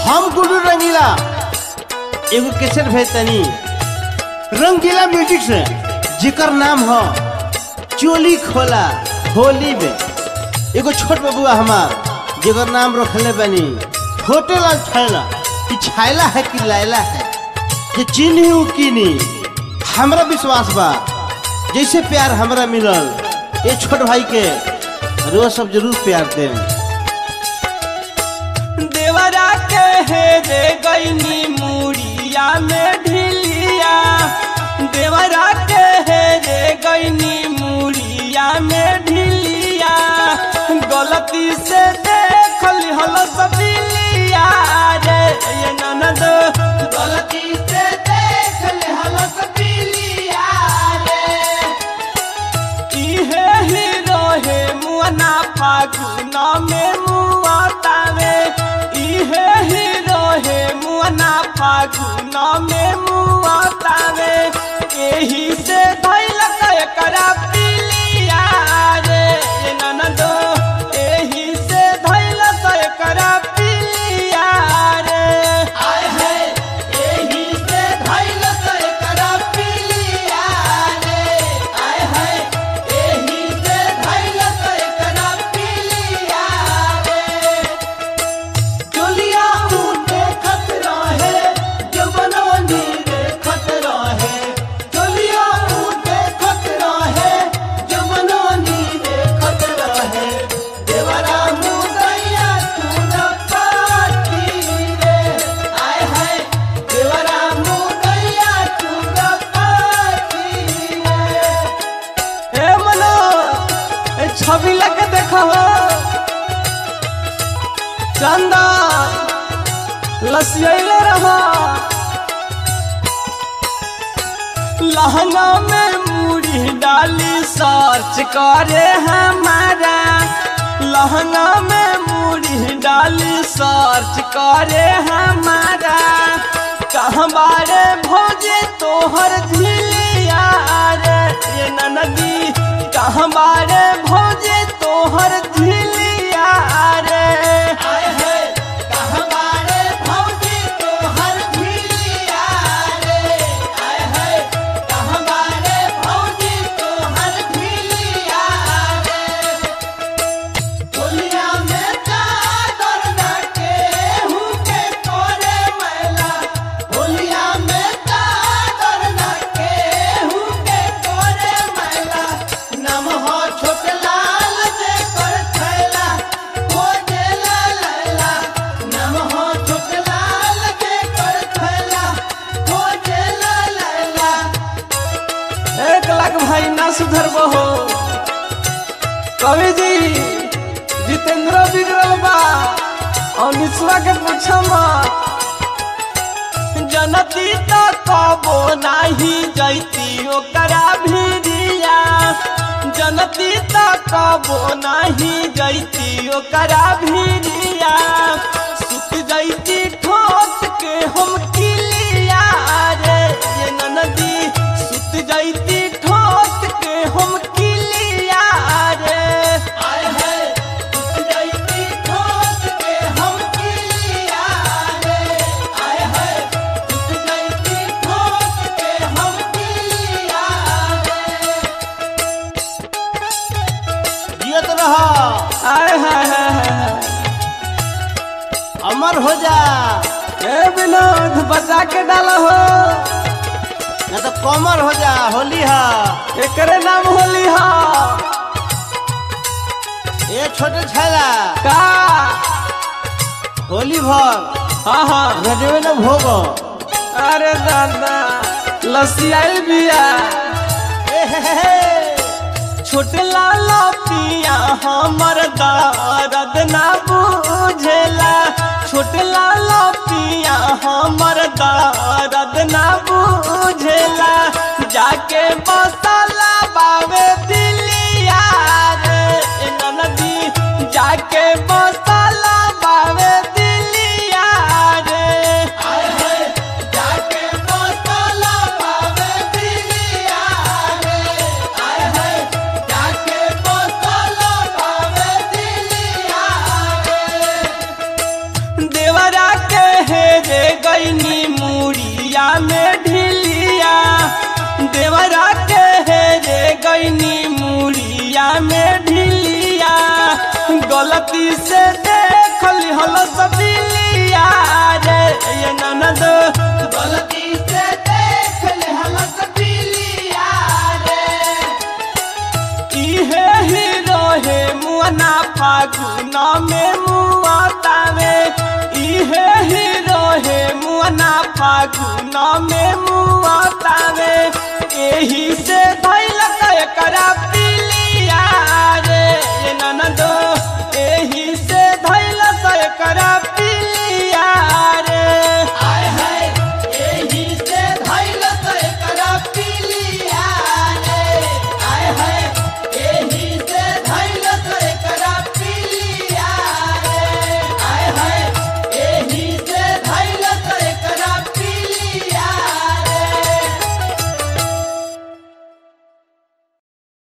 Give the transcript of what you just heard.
हम गुरु रंगीला एगो कैसेट भेज तनी रंगीला म्यूजिक से जेकर नाम हो चोली खोला होली में एगो छोट बबुआ हमार जेकर नाम रखले बनी छोटे लाल छैला कि छैला है कि लैला है जे चिन्ही उ कीनी हमरा विश्वास बा जैसे प्यार हमरा मिलल ये छोट भाई के रोज सब जरूर प्यार दें देवरा के हे रे गईनी मुड़िया में ढिलिया देवरा के हे रे गईनी मुड़िया में ढिलिया गलती से देख लिहल सबिलिया रे ये ननद गलती से देख लिहल सबिलिया रे इहे हीरो हे मुअना फागुन में मुआतावे इहे हीरो हे मुअना फागुन में मुआतावे एही से धैल एकरा पिलिया रे ये ननदो एही से धैल एकरा पिलिया रे आय है एही से धैल एकरा पिलिया रे आय है एही से धैल एकरा पिलिया रे चलिया मुंडे खतरा है जवनवनी रे खतरा है चलिया मुंडे खतरा है जवनवनी रे खतरा है देवरा मुदैया तू न पाती रे आय है देवरा मुदैया तू न पाती रे ए मनो ए छवि लगे देखो चंदा लसियले रहा लहंगा में मूड़ी डाली सर्च करे हमारा लहंगा में मूड़ी डाली सर्च करे हमारा कहाँ बारे भोजे तोहर झिलिया रे ये ननदी कहाँ बारे भोजे तोहर झिलिया रे आय है कहाँ बारे भोजे तोहर झिलिया रे आय है कहाँ बारे भोजे तोहर झिलिया रे होलिया में चादर डाके हुके तोरे मैला होलिया में चादर डाके हुके तोरे मैला नम हो छोट लाल जे कर थैला हो जेला लैला नम हो छोट लाल जे कर थैला हो जेला लैला एक लाख भाई ना सुधर बहो कवि जी जितेंद्र बिगड़ल बा अनिसवा के पूछम जनती तो कबो नाही जैती ओकरा भिरिया जनती तो कबो नाही जैती ओकरा भिरिया सुत जैती ठोक के हम किलिया रे ये ननदी सुत जैती ठोक के हम किलिया रे आय है सुत जैती ठोक के हम किलिया रे आय है सुत जैती ठोक के हम किलिया रे जियत रह आय हाय हाय हाय अमर हो जा ए विनोद बचा के डाल हो ना तो कमर हो जा होली है एकरे नाम होली हा ये छोटे छैला का होली भर हाँ हाँ रजवे न भोग अरे दादा लस्सी आइल बिया ए हे हे हे। छोटे लाला पिया हमर दर्द ना बुझेला छोटे लाला पिया हमर दर्द ना बुझेला जाके मसाला बावे दिलिया रे ए ननदी जाके मसाला बावे दिलिया रे आय है जाके मसाला बावे दिलिया रे आय है जाके मसाला बावे दिलिया रे देवरा के गलती से देख लिहल सबिलिया रे ये ननद गलती से देख ले हम सबिलिया रे इहे ही रहे मुअना फागुन में मुआतावे इहे ही रहे मुअना फागुन में मुआतावे एही से धैल एकरा पी